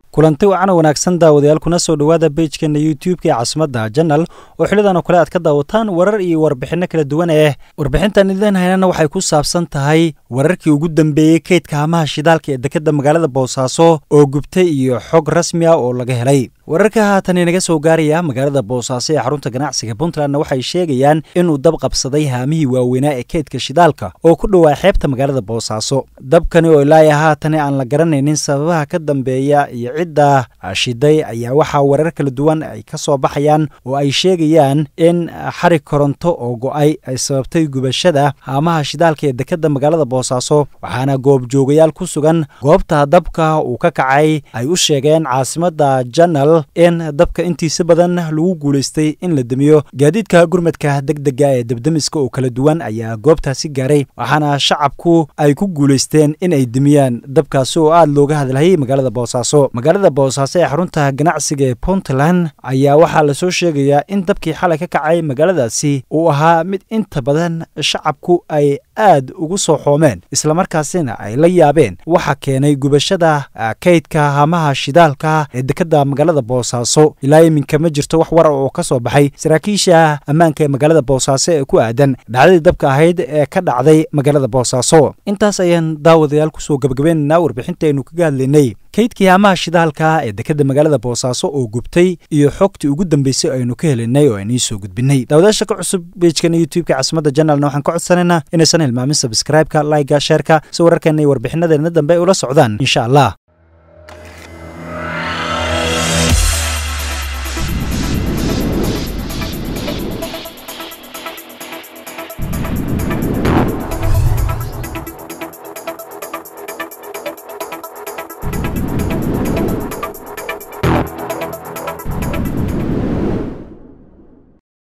kulanti wacan wanaagsan daawadayaal kuna soo dhowaada beijkeena youtube-ka ee caasimadda janal oo xilidan oo kale aad ka daawataan warar iyo warbixinno kala duwan eh warbixintan idin haynana waxay ku saabsan tahay wararkii ugu dambeeyey kaydka hamaha shidaalka ee dekedda magaalada boosaaso oo gubtay iyo xog rasmi ah oo laga helay wararka haatan inaga soo gaaraya magaalada boosaaso ee xarunta ganacsiga puntlandna waxay sheegayaan inuu dab qabsaday haamihii waaweynaa ee kaydka shidaalka oo ku dhowaa xeebta magaalada boosaaso dabkani oo ilaaya haatan aan la garanaynin sababaha ka dambeeya iyo cidda shiday ayaa waxaa warar kala duwan ay ka soo baxayaan oo ay sheegayaan in xarig koronto oo go-ay ay sababtay gubashada haamaha shidaalka ee dekedda magaalada boosaaso waxaana goobjoogayaal ku sugan goobta dabka uu ka kacay ay u sheegeen caasimadda janal in dabka intiisa badan lagu guulaystay in la demiyo gaadiidka gurmadka degdega ee debdemiska oo kala duwan ayaa goobtaasi gaaray waxaana shacabku ay ku guulaysteen in ay demiyaan dabkaasi oo aada looga hadlahayay magaalada boosaaso magaalada boosaaso ee xarunta ganacsiga ee puntland ayaa waxaa lasoo sheegayaa in dabkii xalay ka kacay magaaladaasi uu ahaa mid inta badan shacabku ay aad ugu soo xoomeen islamarkaasina ay la yaabeen waxa keenay gubashada kaydka hamaha shidaalka ee dekedda magaalada boosaaso ilaa iminka ma jirto wax warar oo ka soo baxay saraakiisha ammaanka ee magaalada boosaaso ee ku aadan dhacdadii dabka ahayd ee ka dhacday magaalada boosaaso intaas ayaan daawadayaal kusoo gabagabaynaynaa warbixintaynu kaga hadlaynay kaydkii hamaha shidaalka ee dekedda magaalada boosaaso oo gubtay iyo xogtii ugu dambeysay aynu ka helinay oo aynii soo gudbinay daawadayaasha ka cusub beijkana youtube-ka caasimadda janalna waxaan ka codsanaynaa inaysan hilmaamin sabskraibeka layga sheerka si wararkeena iyo warbixinadeena dambe ay ula socdaan insha allah